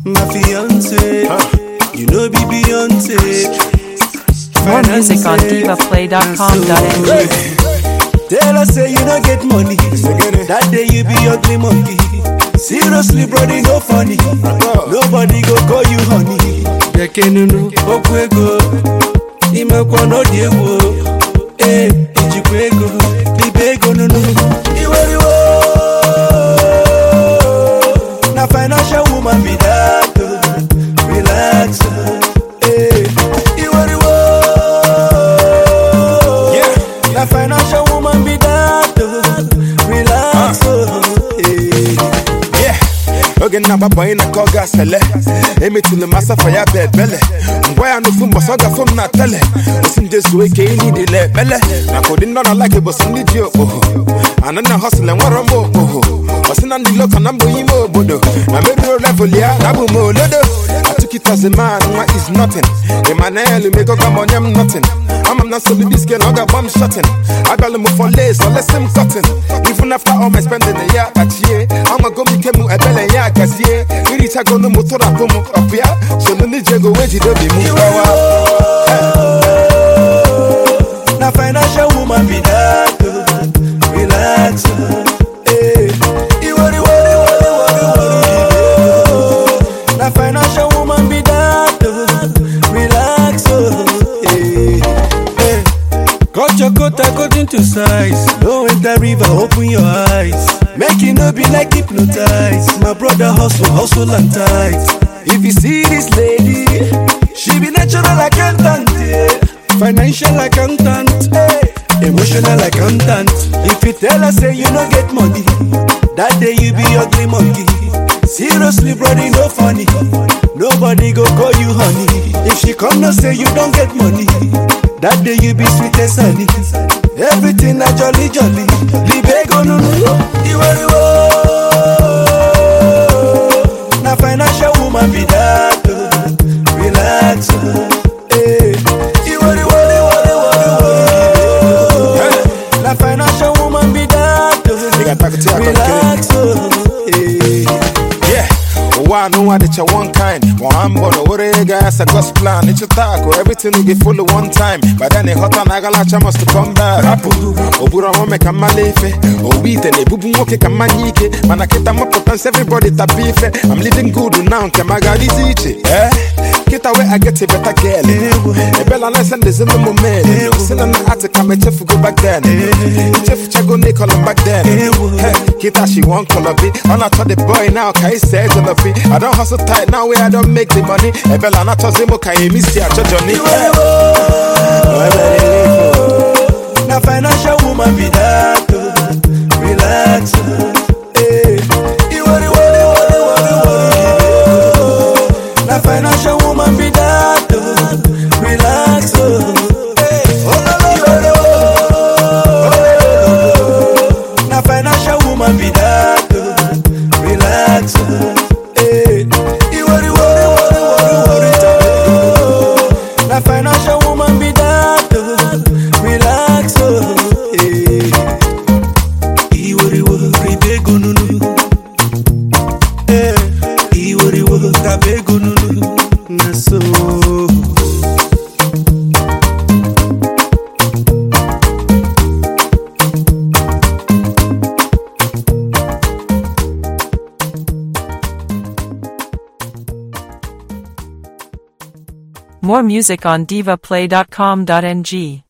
my fiance. You know be Beyonce. More music on divaplay.com.ng. Tell us say you don't get money. That day you be ugly monkey. Seriously, brother, no funny. Nobody go call you honey. Bekenunu, okwu ego. Imekwa n'ọdị egwu. Eh, ijikwa ego. Libe ego nunu. Iweriwo. Na financial woman be that. oh. Relax. oh. Eh, Iweriwo. Na financial woman be that. oh. Relax. oh. Eh. Yeah. oge nna agbapụ anyị na ka ọ ga-asele emetụla m asafa ya bụ ebele ngwa ya n'ofu mbọsọ ọ gafụ m na tele osi nje zuo ike ihe niile ekpele maka ụdị ndị ọ na-alaki bụ sọ ndị ji okpoho ana na hosịl enwere m okpoho ọsị na ndị loka na mbụ ime obodo na meruo level ya na abụ m olodo atukitazi man nwa is nothing emmanuel megoga m onye m nothing ama m na nsogbu diske na ọ ga-agba m shotin abịalụ m for lace or less m cotton even after all my spending ya kpachie amago m ike m ebele ya gazie irichagonu m tụrapụ m ọpịa solu ndị ji ego wee jide obi m gbawa Na financial woman be that. oh. Relax. oh. Eh. Iwori, wori, wori, wori, wori. oh. Na financial woman be that. oh. Relax. oh. Eh. Eh. Cut your coat according to size. Don't enter river, open your eyes. Make it no be like hypnotized. My brother hustle, hustle and tight. If you see this lady, she be natural accountant, yeah. financial accountant, eh. emotional accountant. If you tell her say you no get money, that day you be ugly monkey. Seriously, brother, no funny. Nobody go call you honey. If she come no say you don't get money, that day you be sweet as honey. Everything na jolly jolly. Libego no no no. Iweriwo. Na financial woman be that. oh. Relax. oh. Eh. Iweriwo. Na financial woman be that. oh. Nigga, talk to you, I don't Relax. oh. Eh. Yeah. ụwa anụnwa dịcha one kind nwa mbọ na owere ego ya sa God's plan ịchụta akụ everything will get full one time but then ịghọta na agalacha must come back rapụ oburu ọmụme ka mmala ife owu ite na-ebubu nwoke ka mmanya ike mana kịta mapụta nsị everybody tapa ife I'm living good now nke m agadizi iche eh kịta wee I get a better girl ebela na send ezi ụmụ mail si na na atị ka m echefugo back then ichefuchago na ịkọlọ back then Hey, kịta she wan color be ọ na-achọ the boy now ka ị see jollofi I don hustle tight now wey I don make the money ebela na-achọzi mụ ka emi si achọ Johnny Na financial woman be that. oh. Relax. oh. Eh. Iwori, wori, wori, wori, wori. Na financial woman be that. oh. Relax. oh. Eh. Iwori, oh. Na financial woman be that. oh. Relax. oh. Eh. Iwori, wori, wori, wori, wori. Na financial woman be that. oh. Relax. oh. Eh. Iworiwo, ribego nunu. Eh. Iworiwo, tabego nunu. Na so. More music on divaplay.com.ng.